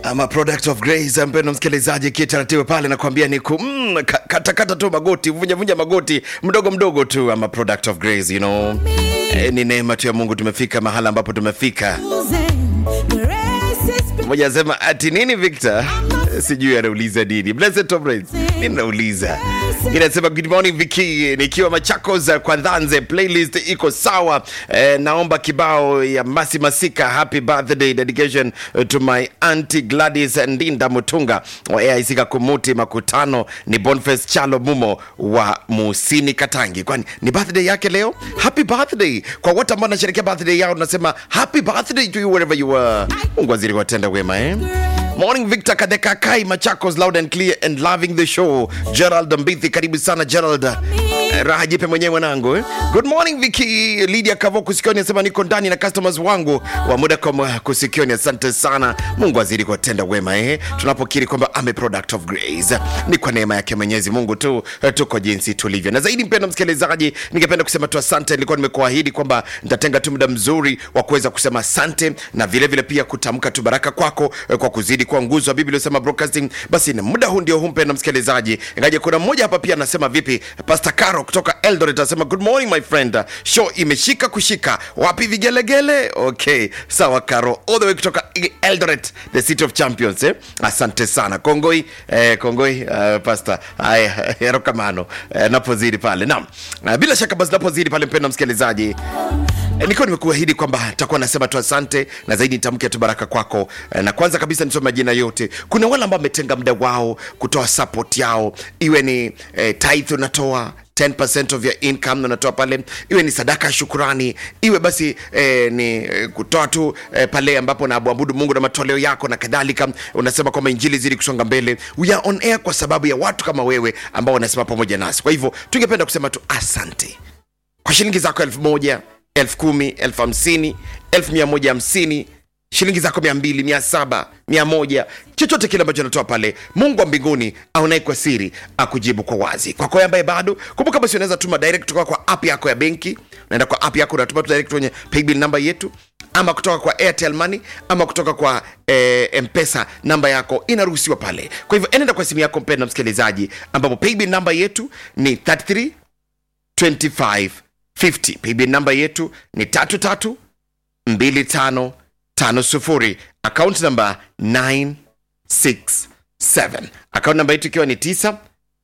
ama product of grace mpendo msikilizaji kitaratibu pale nakwambia ni ku mm, ka- katakata tu magoti vunja vunja magoti mdogo mdogo tu ama product of grace you know e, ni neema tu ya mungu tumefika mahala ambapo tumefika moja asema ati nini victor sijui anauliza nini blessed Tom Rains. nini nauliza inasema good morning viki nikiwa machakos kwa dhanze playlist iko sawa eh, naomba kibao ya masi masika happy birthday dedication eh, to my auntie gladys ndinda mutunga wa aic kakumuti makutano ni bonface chalo mumo wa musini katangi kwani ni birthday yake leo happy birthday kwa wote ambao nasherekea birthday yao tunasema happy birthday to you wherever you are mungu azidi kuwatenda wema eh? Morning Victor Kadekakai Machakos loud and clear and loving the show. Gerald Mbithi karibu sana Gerald. Eh, Raha jipe mwenyewe mwanangu. Eh? Good morning Vicky Lydia Kavo kusikioni anasema niko ndani na customers wangu wa muda kwa kusikioni asante sana. Mungu azidi kuwatenda wema eh. Tunapokiri kwamba ame product of grace. Ni kwa neema yake Mwenyezi Mungu tu eh, tuko jinsi tulivyo. Na zaidi mpendwa msikilizaji, ningependa kusema tu asante. Nilikuwa nimekuahidi kwamba nitatenga tu muda mzuri wa kuweza kusema asante na vile vile pia kutamka tu baraka kwako eh, kwa kuzidi kuwa nguzo wa Biblia iliyosema broadcasting. Basi na muda huu ndio huu mpendwa msikilizaji, ingaje kuna mmoja hapa pia anasema vipi, Pastor Caro kutoka Eldoret anasema good morning my friend, show imeshika kushika, wapi vigelegele? Okay, sawa Caro, all the way kutoka Eldoret, the city of champions eh? Asante sana Kongoi eh, Kongoi uh, Pastor haya erokamano eh, napozidi pale naam. Uh, bila shaka basi napozidi pale mpendwa msikilizaji E, nikiwa nimekuahidi kwamba takuwa nasema tu asante na zaidi nitamke tu baraka kwako e, na kwanza kabisa nisome majina yote kuna wale ambao wametenga muda wao kutoa support yao iwe ni e, tithe unatoa 10% of your income unatoa pale iwe ni sadaka ya shukurani iwe basi eh, ni eh, kutoa tu eh, pale ambapo naabuabudu mungu na matoleo yako na kadhalika unasema kwamba injili zidi kusonga mbele we are on air kwa sababu ya watu kama wewe ambao wanasema pamoja nasi kwa hivyo tungependa kusema tu asante kwa shilingi zako elfu moja elfu kumi elfu hamsini elfu mia moja hamsini shilingi zako mia mbili mia saba mia moja chochote kile ambacho anatoa pale mungu wa mbinguni aonaye kwa siri akujibu kwa wazi kwako ambaye bado kumbuka basi unaweza tuma direct kutoka kwa app yako ya benki unaenda kwa app yako unatuma tu direct kwenye paybill namba yetu ama kutoka kwa airtel money ama kutoka kwa eh, mpesa namba yako inaruhusiwa pale kwa hivyo enenda kwa simu yako mpenda msikilizaji ambapo paybill namba yetu ni 33 25 50 paybill namba yetu ni tatu tatu mbili tano tano sufuri akaunti namba 967 akaunti namba yetu ikiwa ni 967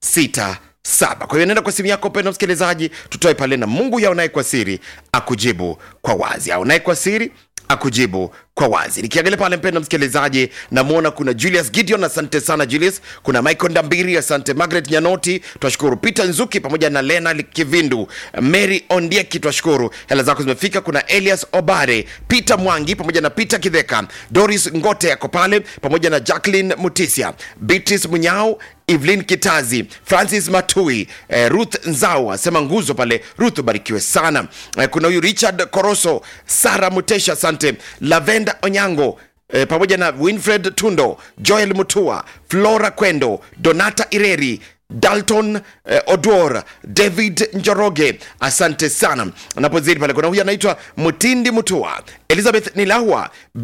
kwa hiyo nenda kwa simu yako penda msikilizaji tutoe pale na mungu yaonaye kwa siri akujibu kwa wazi aonaye kwa siri akujibu kwa wazi nikiangalia pale mpendo msikilizaji namwona kuna julius gideon asante sana julius kuna michael ndambiri asante margaret nyanoti twashukuru peter nzuki pamoja na lena kivindu mary ondieki twashukuru hela zako zimefika kuna elias obare peter mwangi pamoja na peter kidheka doris ngote yako pale pamoja na jacklin mutisia beatrice munyao evelyn kitazi francis matui eh, ruth nzao asema nguzo pale ruth ubarikiwe sana eh, kuna huyu richard koroso sara mutesha asante lavenda onyango E, pamoja na winfred tundo joel mutua flora kwendo donata ireri dalton eh, odwor david njoroge asante sana napozidi pale kuna huyu anaitwa mutindi mutua elizabeth nilahwa